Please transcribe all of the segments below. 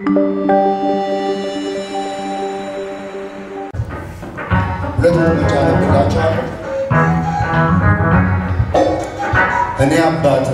ሁለት መጫ ነብላቸዋለሁ። እኔ አባት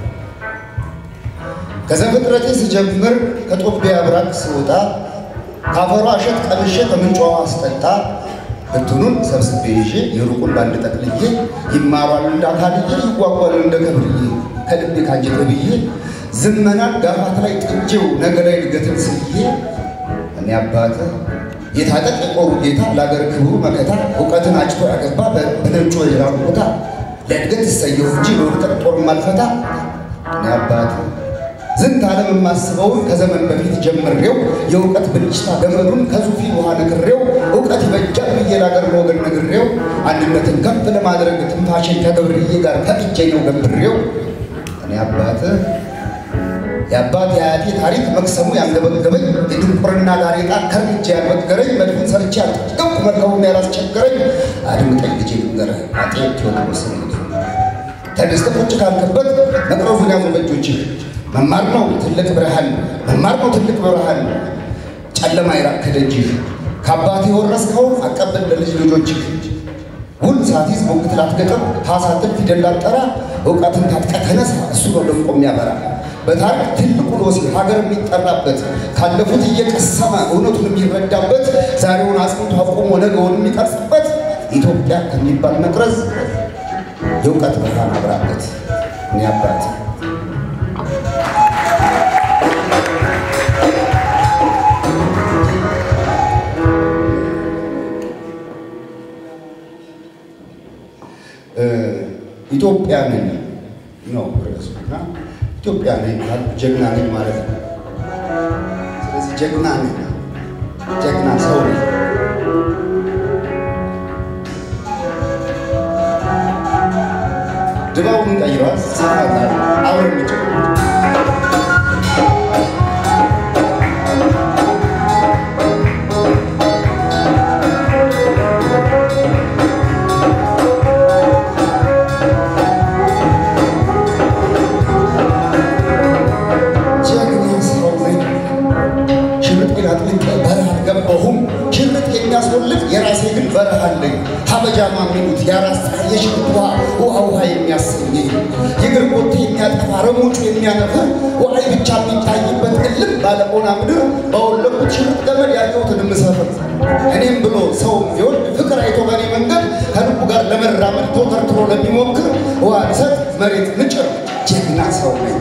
ከዘፍጥረቴ ስጀምር ከጦቢያ ብራቅ ስወጣ ካፈሯ እሸት ቀምሼ ከምንጯ አስጠጣ እንትኑን ሰብስቤ ይዤ የሩቁን ባንድ ጠቅልዬ ይማሯል እንደ አካልዬ ይጓጓል እንደ ከብርዬ ከልቤ ካንጀቴ ብዬ ዝመናን ጋፋት ላይ ጥጄው ነገ ላይ እድገትን ስዬ እኔ አባት የታጠቅ የቆሩ ጌታ ለአገር ክብሩ መከታ እውቀትን አጭቶ ያገባ በነጮ የላሉ ቦታ ለእድገት እሰየው እንጂ ለውድቀት ጦር ማልፈታ እኔ አባት ዝንት ዓለም የማስበውን ከዘመን በፊት ጀምሬው የእውቀት ብልጭታ ገመዱን ከዙፊ ውሃ ነግሬው እውቀት ይበጃል ብዬ ለአገር ለወገን ነግሬው አንድነትን ከፍ ለማድረግ ትንፋሽን ከገብርዬ ጋር ከእጄ ነው ገንብሬው እኔ አባት የአባት የአያቴ ታሪክ መቅሰሙ ያንገበገበኝ የድንቁርና ጋሬጣ ከርምጄ ያልበገረኝ መድፉን ሰርቼ ያልጠቀምኩ መርከቡም ያላስቸገረኝ አድምጠኝ ልጄ ልንገርህ አጤ ቴዎድሮስ ተነስተህ ቁጭ ካልክበት መቅረዙን ያዙ በእጆችህ መማር ነው ትልቅ ብርሃን፣ መማር ነው ትልቅ ብርሃን። ጨለማ ይራቅ ከደጅህ ከአባት የወረስከውን አቀብል ለልጅ ልጆችህ። ውል ሳትይዝ ሞግት ላትገጥም ሀሳትን ፊደል ላትጠራ እውቀትን ታጥቀህ ተነሳ፣ እሱ ነው ደምቆ የሚያበራ። በታሪክ ትልቁ ሎሴ ሀገር የሚጠራበት ካለፉት እየቀሰመ እውነቱን የሚረዳበት ዛሬውን አጽንቶ አቁሞ ነገውን የሚቀርጽበት ኢትዮጵያ ከሚባል መቅረዝ የእውቀት ብርሃን አብራበት እኔ አባት ኢትዮጵያ ነኝ ነው ርዕሱ እና ኢትዮጵያ ነኝ ካልኩ ጀግና ነኝ ማለት ነው። ስለዚህ ጀግና ነኝ፣ ጀግና ሰው ነኝ። ድባቡን ቀይሯል። ሰፋት አብረን ምጭ የሚያስወልቅ የራሴ ግን በረሃ አለኝ። ሀበጃማ የሚሉት የራስ የሽንት ውሃ ውሃ ውሃ የሚያሰኘኝ የእግር ቦቴ የሚያጠፋ ረሞጩ የሚያነፍር ውሃይ ብቻ የሚታይበት እልም ባለቆና ምድር በወለቁት ሽርጥ ገመድ ያየሁትን የምሰፍር እኔም ብሎ ሰው ቢወድ ፍቅር አይቶ በእኔ መንገድ ከልቡ ጋር ለመራመድ ተውተርትሮ ለሚሞክር ውሃ ልሰጥ መሬት ንጭር ጀግና ሰው ነኝ።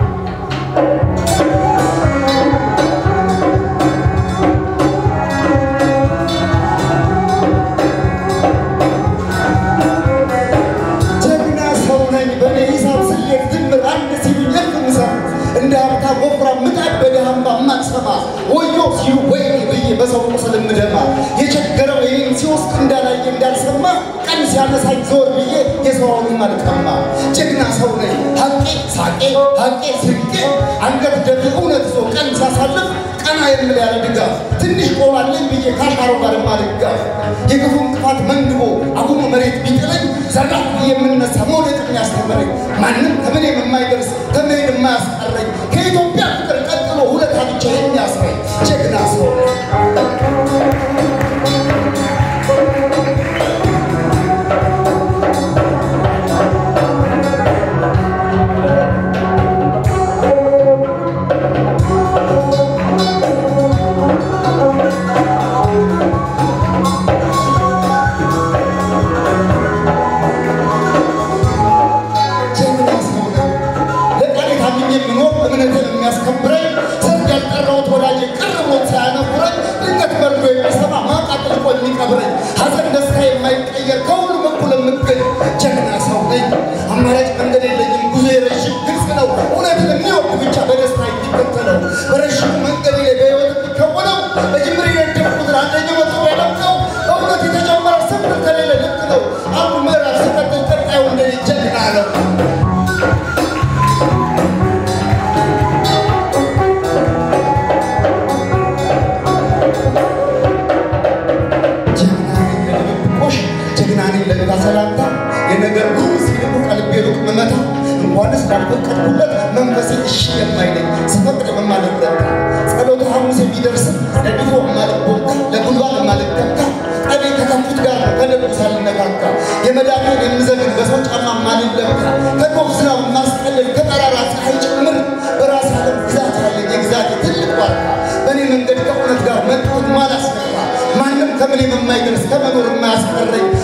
እንደ ሀብታም ወፍራም ምጣድ በደሃምባ ማቅሰማ ወዮ ሲሉ ወይ ብዬ በሰው ቁስል ምደማ የቸገረው ይህን ሲወስድ እንዳላየ እንዳልሰማ ቀን ሲያነሳኝ ዞር ብዬ የሰውን አልቀማ ጀግና ሰው ነኝ ሀቄ ሳቄ ሀቄ ስቄ አንገት ደፊ እውነት ይዞ ቀን ሲያሳልፍ ቀና የምል ያለ ድጋፍ ትንሽ ቆማለኝ ብዬ ካሻሮ ጋር ማልጋፍ የክፉ እንቅፋት መንግቦ አቁሞ መሬት ቢጥለኝ ዘራፍ ብዬ የምነሳ መውደቅ የሚያስተምረኝ ማንም ከምኔም የማይደርስ ከመሄድ የማያስቀረኝ ከኢትዮጵያ ፍቅር ቀጥሎ ሁለት ብቻ የሚያስረኝ ጀግና ሰው የሚያስከብረኝ ሰርግ ያልጠራሁት ወዳጄ ቅር ብሎ መዳፌን የምዘግን በሰው ጫማ ማልለካ ከዶፍ ዝናብ ማስቀልል ከጠራራ ፀሐይ ጭምር በራስ ዓለም ግዛት ያለኝ የግዛቴ ትልቅ ባርካ በእኔ መንገድ ከእውነት ጋር መጥቶት ማላስነካ ማንም ከምኔ በማይደርስ ከመኖር የማያስቀረኝ